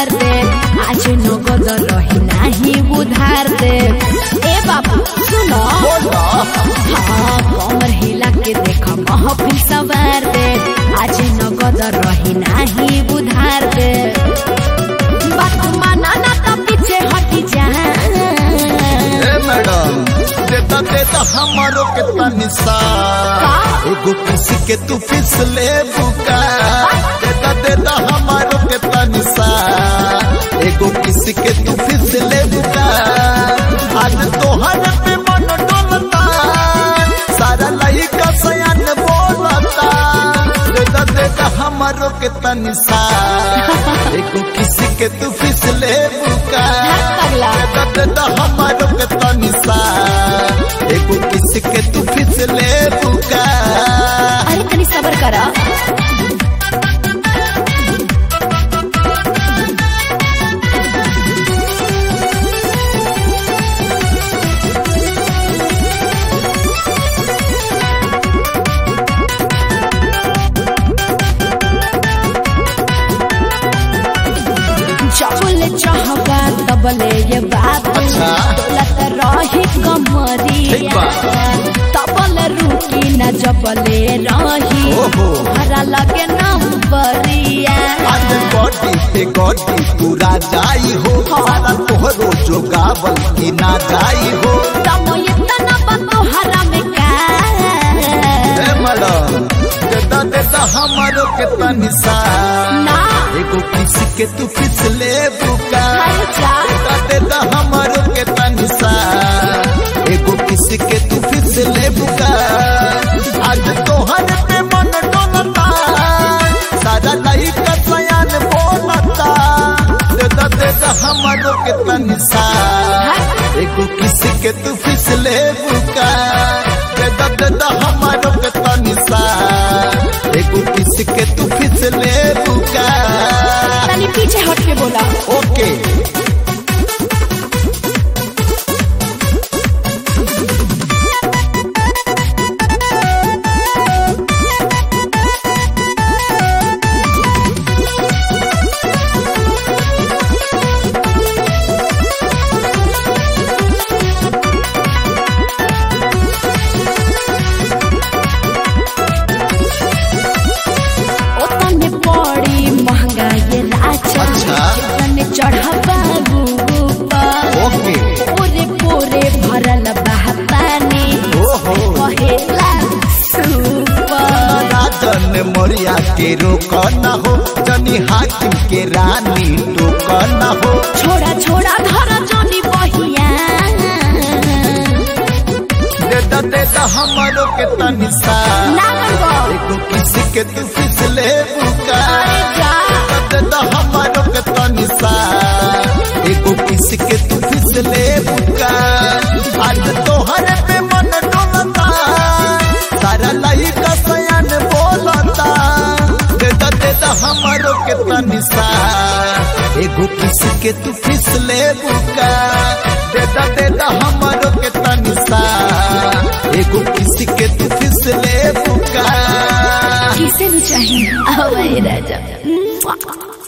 दे आज नगद रही नाही उधार दे ए बाबू सुनो बोला हाँ कमर हिला के देख महफिल सवार दे आज नगद रही नाही उधार दे बात माना ना तो पीछे हटी जा ए मैडम देता देता हमारो कितना निशान एगो किसी के तू फिसले बुका देता देता हमारो कितना निशान एगो किसी के तू फिसले बुका आज तोहर पे मन डोलता सारा लइका सयान बोलता देता देता हमारो कितना निशान एगो किसी के तू फिसले बुका पगला देता देता हमारो कितना निशान एगो किसी के तू फिसले बुका अरे तनी सबर करा जबले चाहबा तबले ये बात अच्छा। दौलत रही ठीक कमरिया बा। तबले रुकी न जबले रही ओहो। हरा लगे नंबरिया आज गोटी पे गोटी पूरा जाई हो सारा तोहरो जो गावल की ना जाई हो तम इतना बा तोहरा में का ए मैडम देता देता हमारो कितना निशान ना एगो किसी के तू फिसले बुका अरे जा देता देता हमारो कितना निशान एगो किसी के तू फिसले बुका आज तोहर पे मन डोलता सारा नहीं का सयान बोलता देता देता हमारो कितना निशान एगो किसी के तू फिसले बुका देता देता हमारो कितना निशान एगो किसी के तू फिसले बुका तनी पीछे हट के बोला ओके ओतने पड़ी महंगा ये राजा अच्छा। तने चढ़बा ऊपर ओके पूरे पूरे भरल बह पानी ओहो कहेला सुपर राजन मोरिया के रोक न हो जनी हाकिम के रानी टोक न हो छोड़ा छोड़ा धर जनी बहिया देता देता हमारो के तनिसा ना गो एगो किसी के तू फिसले बुका जा देता देता हमारो के तनिसा एगो किसी के तू फिसले बुका आज तोहर पे मन डोलता सारा लाई का सयान बोलता देता देता हमारो के तनिसा एगो किसी के तू फिसले बुका देता देता हमारो के तनिसा एगो किसी के तू फिसले बुका किसे भी चाहिए अब राजा